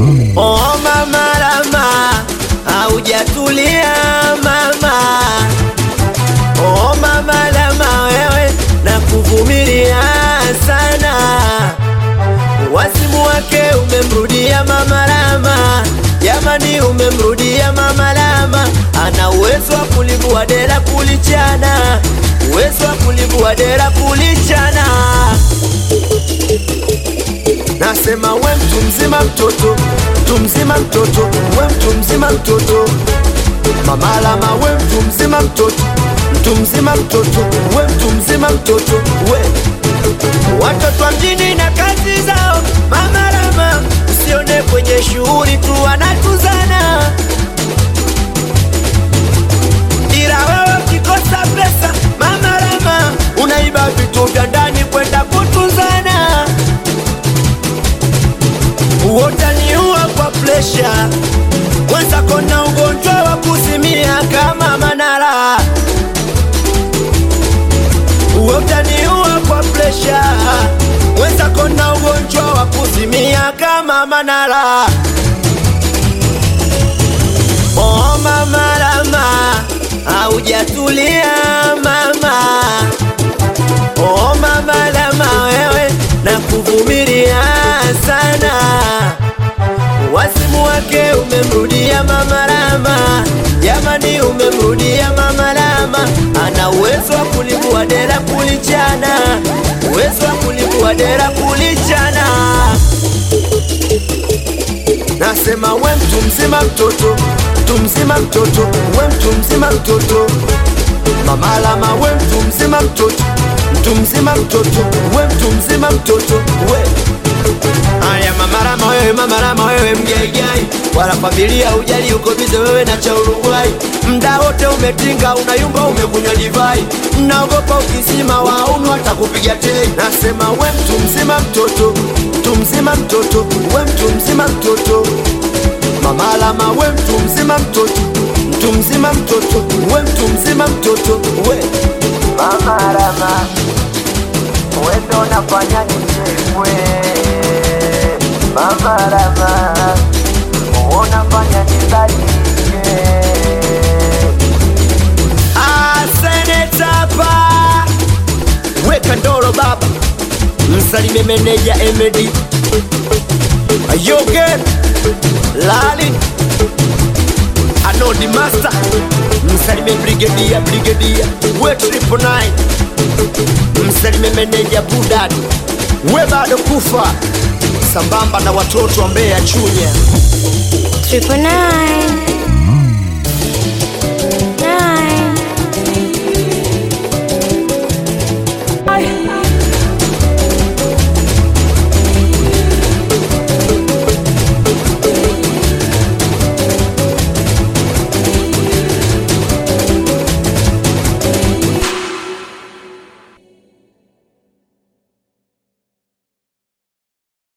Oh mama Rama, haujatulia mama. Oh mama Rama, wewe na kuvumilia sana. Wasimu wake umemrudia mama Rama, jamani, umemrudia mama Rama. Ana uwezo wa kulivua dera kulichana, uwezo wa kulivua dera kulichana. Nasema we mtu mzima mtoto, mtu mzima mtoto, we mtu mzima mtoto. Mama Rama we mtu mzima mtoto, mtu mzima mtoto, we mtu mzima mtoto, we watoto wa mjini na kazi zao. Mama Rama usione kwenye shughuli tu wanatuzana, ila wewe ukikosa pesa, Mama Rama unaiba vitu vya ndani kwenda kutuzana utaniua kwa presha, mwenzako na ugonjwa wa kuzimia kama Manara. Utaniua kwa presha, mwenzako na ugonjwa wa kuzimia kama Manara. Oh mama Rama, haujatulia mama. Oh mama Rama, wewe na kuvumilia sana. Wasimu wake umemrudia mama Rama, jamani, umemrudia mama Rama. Ana uwezo wa kulivua dera kulichana, uwezo wa kulivua dera kulichana. Nasema we mtu mzima mtoto, mtu mzima mtoto, we mtu mzima mtoto. Mama Rama we mtu mzima mtoto, mtu mzima mtoto, we mtu mzima mtoto, we Aya mama Rama wewe, mama Rama wewe mgaigai, wala familia ujali, uko bize wewe na cha Uruguay, mda wote umetinga, unayumba, umekunywa divai, naogopa ukisima waunu watakupiga tei. Nasema we mtu mzima mtoto, mtu mzima mtoto, we mtu mzima mtoto, mama Rama we mtu mzima mtoto, mtu mzima mtoto, we mtu mzima mtoto, we Mama Rama, wewe ndo unafanya nichekwe. Mama Rama, wewe unafanya nidhalilike. Ah, senetapa weka ndoro baba, msalime meneja Emedi Ayoge Lali Anodi Master, msalime brigedia brigedia we triple nine, msalime meneja Budad we bado kufa sambamba na watoto wa Mbeya Chunya. Triple nine.